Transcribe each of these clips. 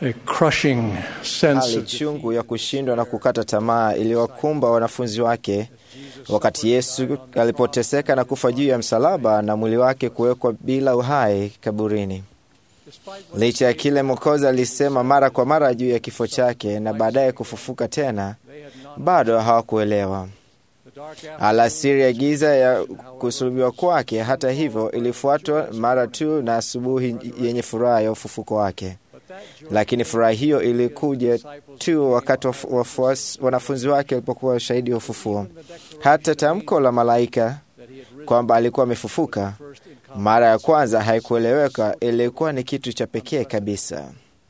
a crushing sense Hali of chungu ya kushindwa na kukata tamaa iliwakumba wanafunzi wake wakati Yesu alipoteseka na kufa juu ya msalaba na mwili wake kuwekwa bila uhai kaburini. Licha ya kile Mwokozi alisema mara kwa mara juu ya kifo chake na baadaye kufufuka tena, bado hawakuelewa. Alasiri ya giza ya kusulubiwa kwake, hata hivyo, ilifuatwa mara tu na asubuhi yenye furaha ya ufufuko wake. Lakini furaha hiyo ilikuja tu wakati waf- wafuasi- wanafunzi wake walipokuwa shahidi wa ufufuo. Hata tamko la malaika kwamba alikuwa amefufuka mara ya kwanza haikueleweka, ilikuwa ni kitu cha pekee kabisa.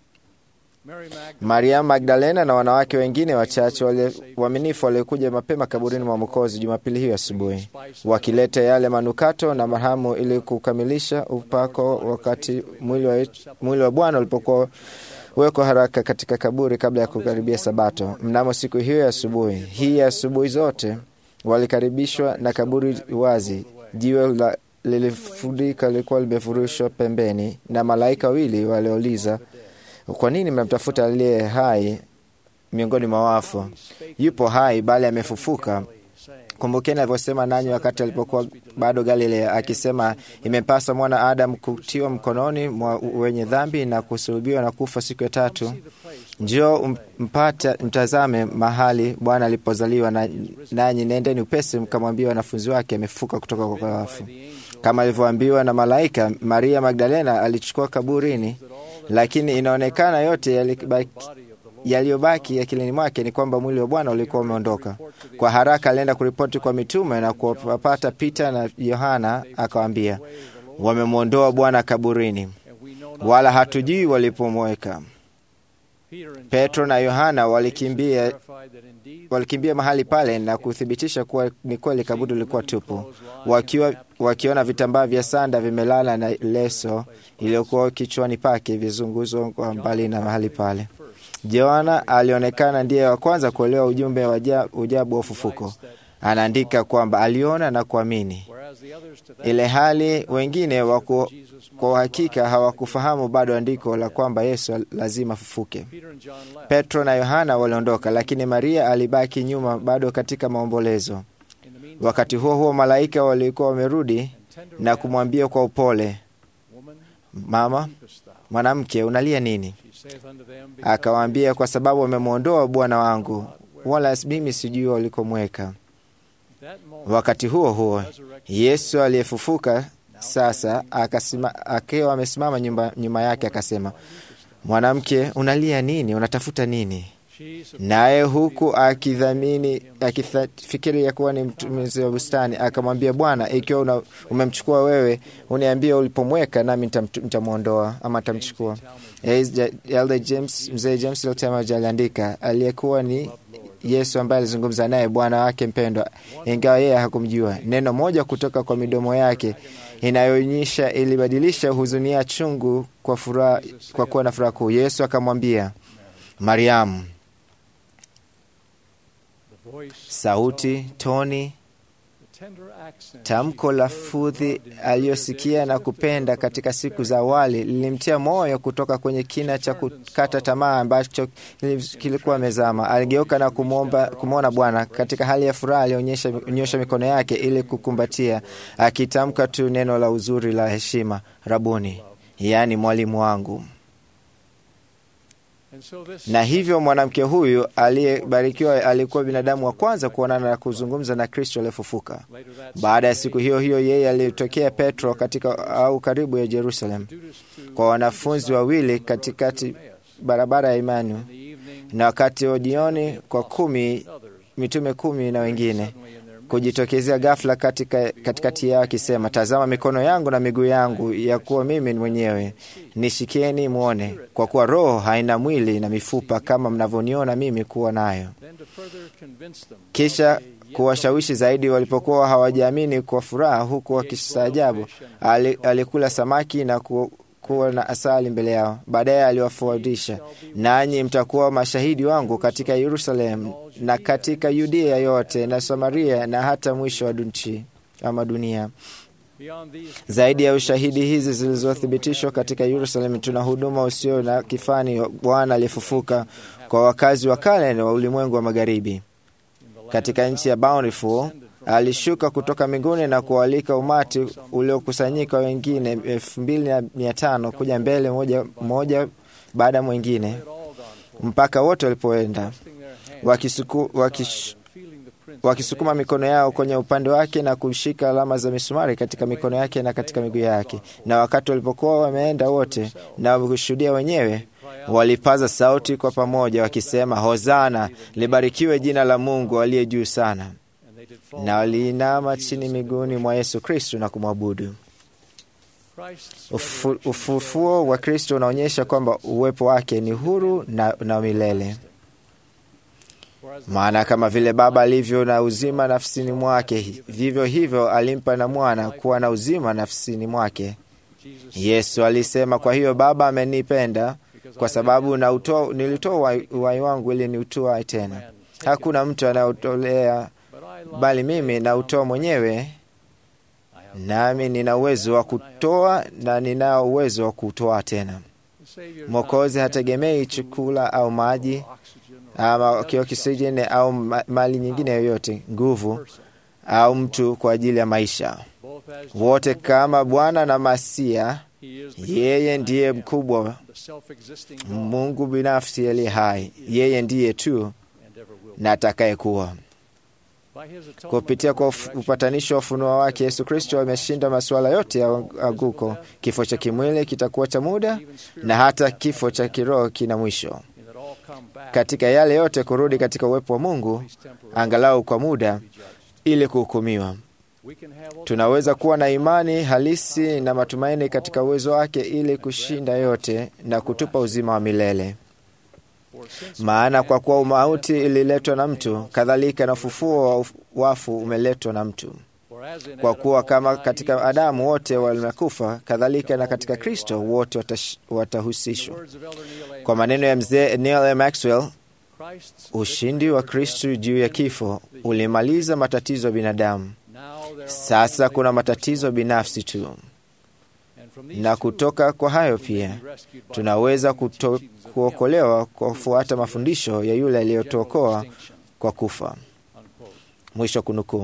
Maria Magdalena na wanawake wengine wachache wale- waaminifu waliokuja mapema kaburini mwa Mwokozi Jumapili hiyo asubuhi, wakileta yale manukato na marhamu ili kukamilisha upako, wakati mwili wa, mwili wa Bwana ulipokuwa wekwa haraka katika kaburi kabla ya kukaribia Sabato. Mnamo siku hiyo ya asubuhi hii ya asubuhi zote walikaribishwa na kaburi wazi, jiwe la lilifurika lilikuwa limefurushwa pembeni, na malaika wawili waliouliza kwa nini mnamtafuta aliye hai miongoni mwa wafu? Yupo hai, bali amefufuka. Kumbukeni alivyosema nanyi wakati alipokuwa bado Galilea, akisema, imempasa mwana Adamu kutiwa mkononi mwa wenye dhambi na kusulubiwa na kufa siku ya tatu. Njoo um- mpate mtazame mahali Bwana alipozaliwa, na nanyi nendeni upesi mkamwambia wanafunzi wake amefufuka kutoka kwa wafu. Kama alivyoambiwa na malaika, Maria Magdalena alichukua kaburini, lakini inaonekana yote yalibaki yaliyobaki akilini mwake ni kwamba mwili wa Bwana ulikuwa umeondoka. Kwa haraka alienda kuripoti kwa mitume na kuwapata Pita na Yohana, akawaambia, wamemwondoa Bwana kaburini, wala hatujui walipomweka. Petro na Yohana walikimbia, walikimbia mahali pale na kuthibitisha kuwa ni kweli kaburi lilikuwa tupu, wakiwa wakiona vitambaa vya sanda vimelala na leso iliyokuwa kichwani pake vizunguzwa kwa mbali na mahali pale. Yohana alionekana ndiye wa kwanza kuelewa ujumbe wa aja- ujabu wa ufufuko. Anaandika kwamba aliona na kuamini, ile hali wengine waku, kwa uhakika hawakufahamu bado andiko la kwamba Yesu lazima afufuke. Petro na Yohana waliondoka, lakini Maria alibaki nyuma bado katika maombolezo. Wakati huo huo, malaika walikuwa wamerudi na kumwambia kwa upole, mama, mwanamke, unalia nini? Akawaambia, kwa sababu wamemwondoa Bwana wangu, wala mimi sijui walikomweka. Wakati huo huo, Yesu aliyefufuka sasa akasima, akiwa amesimama nyuma, nyuma yake akasema, mwanamke, unalia nini? Unatafuta nini? Naye huku akidhamini akifikiri ya kuwa ni mtumizi wa bustani, akamwambia Bwana, ikiwa una, umemchukua wewe, uniambie ulipomweka, nami nitamtu- nitamwondoa ama nitamchukua. Elder James, mzee James Lotemaji aliandika, aliyekuwa ni Yesu ambaye alizungumza naye Bwana wake mpendwa, ingawa yeye hakumjua. Neno moja kutoka kwa midomo yake inayoonyesha ilibadilisha huzuni ya chungu kwa furaha, kwa kuwa na furaha kuu. Yesu akamwambia Mariamu. Sauti, toni, tamko la fudhi aliyosikia na kupenda katika siku za awali lilimtia moyo kutoka kwenye kina cha kukata tamaa ambacho kilikuwa mezama. Aligeuka na kumwomba kumwona Bwana katika hali ya furaha. Alionyesha mikono yake ili kukumbatia, akitamka tu neno la uzuri la heshima, Rabuni, yaani mwalimu wangu. Na hivyo mwanamke huyu aliyebarikiwa alikuwa binadamu wa kwanza kuonana na kuzungumza na Kristo aliyefufuka. Baada ya siku hiyo hiyo, yeye alitokea Petro katika au karibu ya Jerusalem kwa wanafunzi wawili katikati barabara ya imani, na wakati wa jioni kwa kumi mitume kumi na wengine kujitokezea ghafla katika katikati yao akisema, tazama mikono yangu na miguu yangu, ya kuwa mimi mwenyewe, nishikeni mwone, kwa kuwa roho haina mwili na mifupa kama mnavyoniona mimi kuwa nayo. Kisha kuwashawishi zaidi, walipokuwa hawajaamini kwa furaha, huku wakistaajabu, alikula samaki na ku, kuwa na asali mbele yao. Baadaye aliwafundisha, nanyi mtakuwa mashahidi wangu katika Yerusalemu na katika Yudea yote na Samaria na hata mwisho wa nchi ama dunia. Zaidi ya ushahidi hizi zilizothibitishwa katika Yerusalemu, tuna huduma usio na kifani Bwana aliyefufuka kwa wakazi wa kale na wa ulimwengu wa magharibi. Katika nchi ya Bountiful alishuka kutoka mbinguni na kualika umati uliokusanyika wengine elfu mbili na mia tano kuja mbele moja, moja baada ya mwingine mpaka wote walipoenda wakisuku, wakish, wakisukuma mikono yao kwenye upande wake na kushika alama za misumari katika mikono yake na katika miguu yake. Na wakati walipokuwa wameenda wote na kushuhudia wenyewe, walipaza sauti kwa pamoja wakisema, Hosana, libarikiwe jina la Mungu aliye juu sana. Na waliinama chini miguuni mwa Yesu Kristo na kumwabudu. Ufu, ufufuo wa Kristo unaonyesha kwamba uwepo wake ni huru na, na milele. Maana kama vile Baba alivyo na uzima nafsini mwake, vivyo hivyo alimpa na Mwana kuwa na uzima nafsini mwake. Yesu alisema, kwa hiyo Baba amenipenda kwa sababu nautoa, nilitoa uhai wangu ili niutoe tena. Hakuna mtu anaotolea, bali mimi nautoa mwenyewe, nami nina uwezo wa kutoa na ninao uwezo wa kutoa tena. Mwokozi hategemei chakula au maji ama oksijeni au mali nyingine yoyote, nguvu au mtu kwa ajili ya maisha. Wote kama Bwana na Masia, yeye ndiye mkubwa, Mungu binafsi aliye hai. Yeye ndiye tu na atakayekuwa. Kupitia kwa upatanisho wa ufunuo wake, Yesu Kristo ameshinda masuala yote ya anguko. Kifo cha kimwili kitakuwa cha muda na hata kifo cha kiroho kina mwisho. Katika yale yote kurudi katika uwepo wa Mungu angalau kwa muda, ili kuhukumiwa. Tunaweza kuwa na imani halisi na matumaini katika uwezo wake ili kushinda yote na kutupa uzima wa milele. Maana kwa kuwa mauti ililetwa na mtu, kadhalika na ufufuo wa wafu umeletwa na mtu. Kwa kuwa kama katika Adamu wote wamekufa, kadhalika na katika Kristo wote watahusishwa. Kwa maneno ya mzee Neil M. Maxwell, ushindi wa Kristo juu ya kifo ulimaliza matatizo ya binadamu. Sasa kuna matatizo binafsi tu, na kutoka kwa hayo pia tunaweza kuto, kuokolewa kwa kufuata mafundisho ya yule aliyotuokoa kwa kufa. Mwisho kunukuu.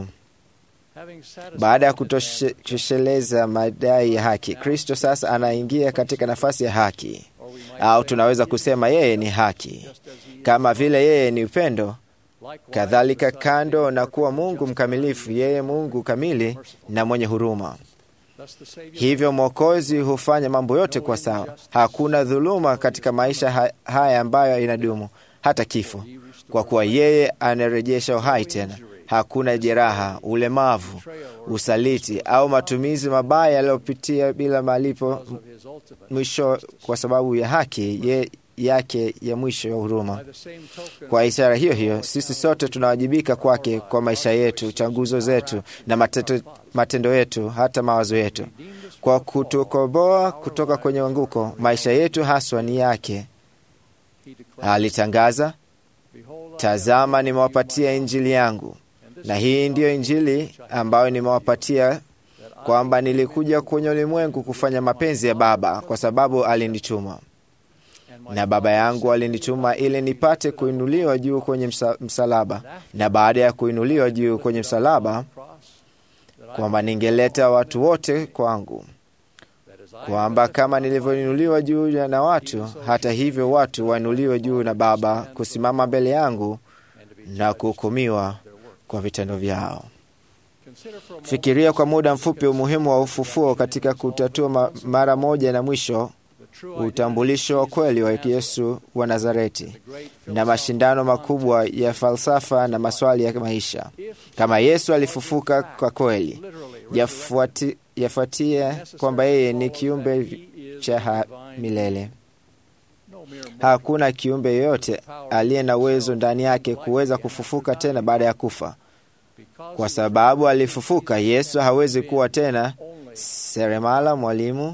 Baada ya kutosheleza madai ya haki, Kristo sasa anaingia katika nafasi ya haki, au tunaweza kusema yeye ni haki. Kama vile yeye ni upendo, kadhalika kando na kuwa Mungu mkamilifu, yeye Mungu kamili na mwenye huruma. Hivyo Mwokozi hufanya mambo yote kwa sawa. Hakuna dhuluma katika maisha haya ambayo inadumu hata kifo, kwa kuwa yeye anarejesha uhai tena. Hakuna jeraha, ulemavu, usaliti au matumizi mabaya yaliyopitia bila malipo mwisho, kwa sababu ya haki ye, yake ya mwisho ya huruma. Kwa ishara hiyo hiyo, sisi sote tunawajibika kwake kwa maisha yetu, changuzo zetu na mateto, matendo yetu, hata mawazo yetu, kwa kutukomboa kutoka kwenye anguko. Maisha yetu haswa ni yake. Alitangaza, tazama, nimewapatia injili yangu na hii ndiyo Injili ambayo nimewapatia, kwamba nilikuja kwenye ulimwengu kufanya mapenzi ya Baba, kwa sababu alinituma, na Baba yangu alinituma ili nipate kuinuliwa juu kwenye msa, msalaba, na baada ya kuinuliwa juu kwenye msalaba, kwamba ningeleta watu wote kwangu, kwamba kama nilivyoinuliwa juu na watu, hata hivyo watu wainuliwe juu na Baba, kusimama mbele yangu na kuhukumiwa kwa vitendo vyao. Fikiria kwa muda mfupi umuhimu wa ufufuo katika kutatua ma mara moja na mwisho utambulisho wa kweli wa Yesu wa Nazareti na mashindano makubwa ya falsafa na maswali ya maisha. Kama Yesu alifufuka kwa kweli, yafuati, yafuatia kwamba yeye ni kiumbe cha milele. Hakuna kiumbe yoyote aliye na uwezo ndani yake kuweza kufufuka tena baada ya kufa. Kwa sababu alifufuka, Yesu hawezi kuwa tena seremala, mwalimu,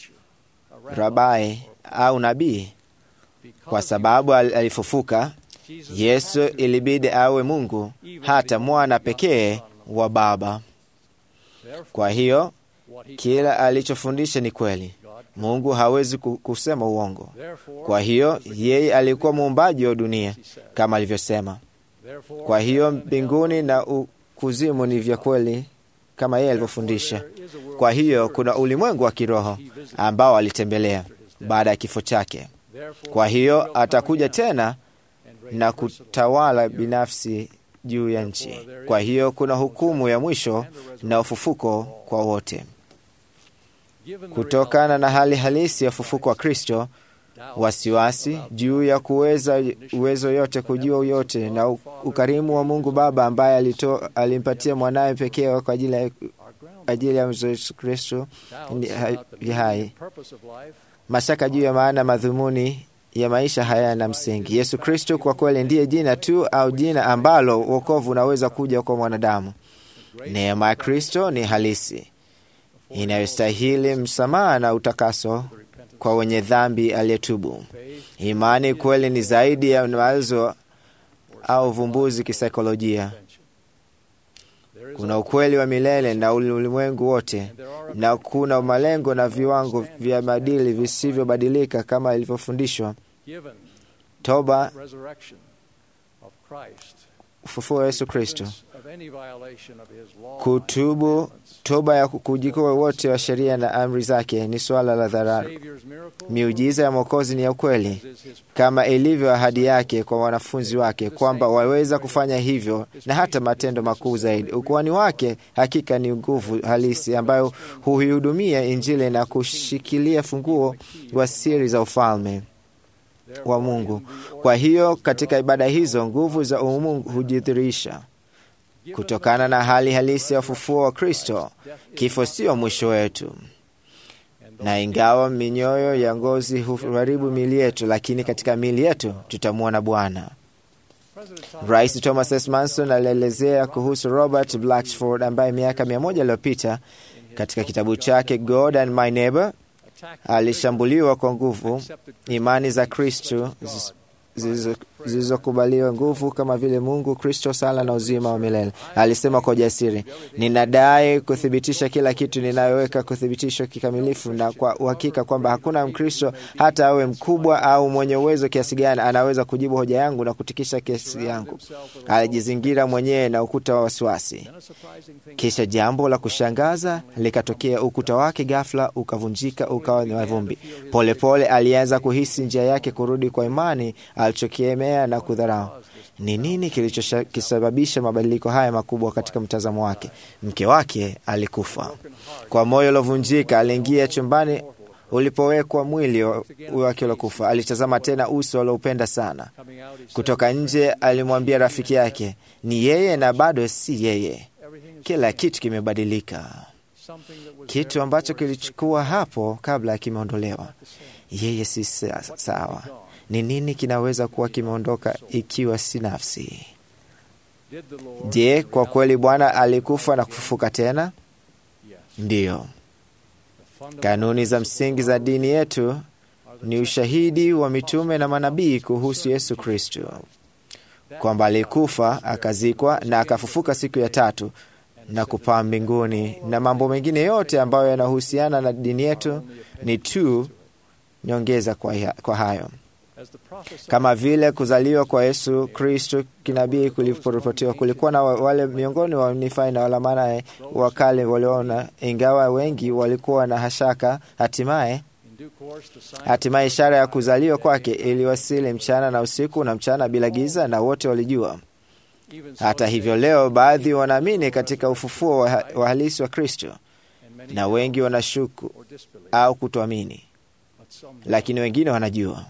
rabai au nabii. Kwa sababu alifufuka, Yesu ilibidi awe Mungu, hata mwana pekee wa Baba. Kwa hiyo Kila alichofundisha ni kweli. Mungu hawezi kusema uongo. Kwa hiyo yeye alikuwa muumbaji wa dunia kama alivyosema. Kwa hiyo mbinguni na kuzimu ni vya kweli kama yeye alivyofundisha. Kwa hiyo kuna ulimwengu wa kiroho ambao alitembelea baada ya kifo chake. Kwa hiyo atakuja tena na kutawala binafsi juu ya nchi. Kwa hiyo kuna hukumu ya mwisho na ufufuko kwa wote. Kutokana na hali halisi ya ufufuko wa Kristo, wasiwasi juu ya kuweza uwezo yote kujua yote na ukarimu wa Mungu Baba ambaye alito, alimpatia mwanawe pekee kwa ajili ya ajili ya Yesu Kristo ni hai. Mashaka juu ya maana madhumuni ya maisha hayana msingi. Yesu Kristo kwa kweli ndiye jina tu au jina ambalo wokovu unaweza kuja kwa mwanadamu. Neema ya Kristo ni halisi inayostahili msamaha na utakaso kwa wenye dhambi aliyetubu. Imani kweli ni zaidi ya mawazo au uvumbuzi kisaikolojia. Kuna ukweli wa milele na ulimwengu wote, na kuna malengo na viwango vya maadili visivyobadilika kama ilivyofundishwa. Toba, ufufuo wa Yesu Kristo, kutubu, toba ya kujikoa wote wa sheria na amri zake ni suala la dharura. Miujiza ya Mwokozi ni ya ukweli, kama ilivyo ahadi yake kwa wanafunzi wake kwamba waweza kufanya hivyo na hata matendo makuu zaidi. Ukuhani wake hakika ni nguvu halisi ambayo huihudumia Injili na kushikilia funguo wa siri za ufalme wa Mungu. Kwa hiyo katika ibada hizo nguvu za umungu hujidhihirisha kutokana na hali halisi ya ufufuo wa Kristo. Kifo sio mwisho wetu, na ingawa minyoyo ya ngozi huharibu miili yetu, lakini katika miili yetu tutamwona Bwana. Rais Thomas S. Manson alielezea kuhusu Robert Blatchford ambaye miaka mia moja iliyopita katika kitabu chake God and My Neighbor alishambuliwa kwa nguvu imani za Kristo zilizokubaliwa nguvu kama vile Mungu, Kristo, sala na uzima wa milele. Alisema kwa ujasiri, ninadai kuthibitisha kila kitu ninayoweka kuthibitishwa kikamilifu na kwa uhakika kwamba hakuna Mkristo hata awe mkubwa au mwenye uwezo kiasi gani anaweza kujibu hoja yangu na kutikisha kesi yangu. Alijizingira mwenyewe na ukuta wa wasiwasi. Kisha jambo la kushangaza likatokea. Ukuta wake ghafla ukavunjika, ukawa ni mavumbi. Polepole alianza kuhisi njia yake kurudi kwa imani alichokiemea na kudharau. Ni nini kilichosababisha mabadiliko haya makubwa katika mtazamo wake? Mke wake alikufa. Kwa moyo uliovunjika, aliingia chumbani ulipowekwa mwili wake uliokufa. Alitazama tena uso alioupenda sana. Kutoka nje, alimwambia rafiki yake, ni yeye na bado si yeye. Kila kitu kimebadilika. Kitu ambacho kilichukua hapo kabla kimeondolewa. Yeye si sawa. Ni nini kinaweza kuwa kimeondoka ikiwa si nafsi? Je, kwa kweli Bwana alikufa na kufufuka tena? Ndiyo. Kanuni za msingi za dini yetu ni ushahidi wa mitume na manabii kuhusu Yesu Kristo, kwamba alikufa, akazikwa na akafufuka siku ya tatu na kupaa mbinguni, na mambo mengine yote ambayo yanahusiana na dini yetu ni tu nyongeza kwa hayo kama vile kuzaliwa kwa Yesu Kristo kinabii kuliporipotiwa, kulikuwa na wale miongoni wa Nifai na walamanaye wa kale waliona, ingawa wengi walikuwa na hashaka. Hatimaye hatimaye ishara ya kuzaliwa kwake iliwasili mchana na usiku na mchana bila giza, na wote walijua. Hata hivyo, leo baadhi wanaamini katika ufufuo wa halisi wa Kristo na wengi wanashuku au kutoamini, lakini wengine wanajua.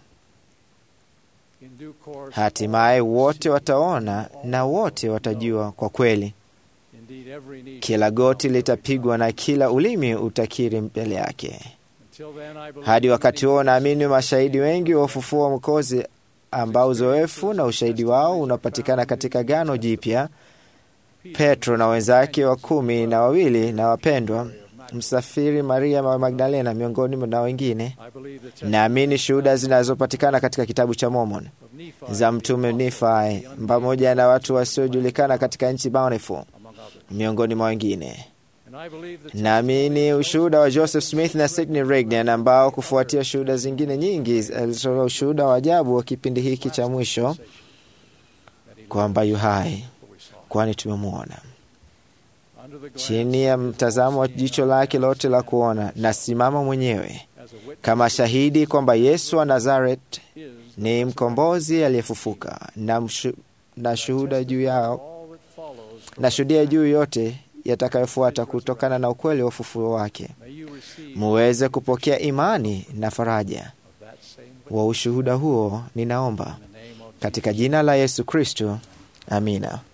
Hatimaye wote wataona na wote watajua kwa kweli. Kila goti litapigwa na kila ulimi utakiri mbele yake. Hadi wakati huo, naamini mashahidi wengi wa ufufuo wa Mwokozi ambao uzoefu na ushahidi wao unapatikana katika Agano Jipya. Petro na wenzake wa kumi na wawili na wapendwa msafiri Maria wa Magdalena miongoni na wengine. Naamini shuhuda zinazopatikana katika kitabu cha Mormon za mtume Nifai pamoja na watu wasiojulikana katika nchi Bountiful miongoni mwa wengine. Naamini ushuhuda wa Joseph Smith na Sidney Rigdon ambao kufuatia shuhuda zingine nyingi alitoa ushuhuda wa ajabu wa kipindi hiki cha mwisho kwamba yu hai, kwani tumemwona chini ya mtazamo wa jicho lake lote la kuona. Nasimama mwenyewe kama shahidi kwamba Yesu wa Nazareth ni mkombozi aliyefufuka, na, mshu, na shuhuda juu yao na shuhudia juu yote yatakayofuata kutokana na ukweli wa ufufuo wake, muweze kupokea imani na faraja wa ushuhuda huo. Ninaomba katika jina la Yesu Kristo, amina.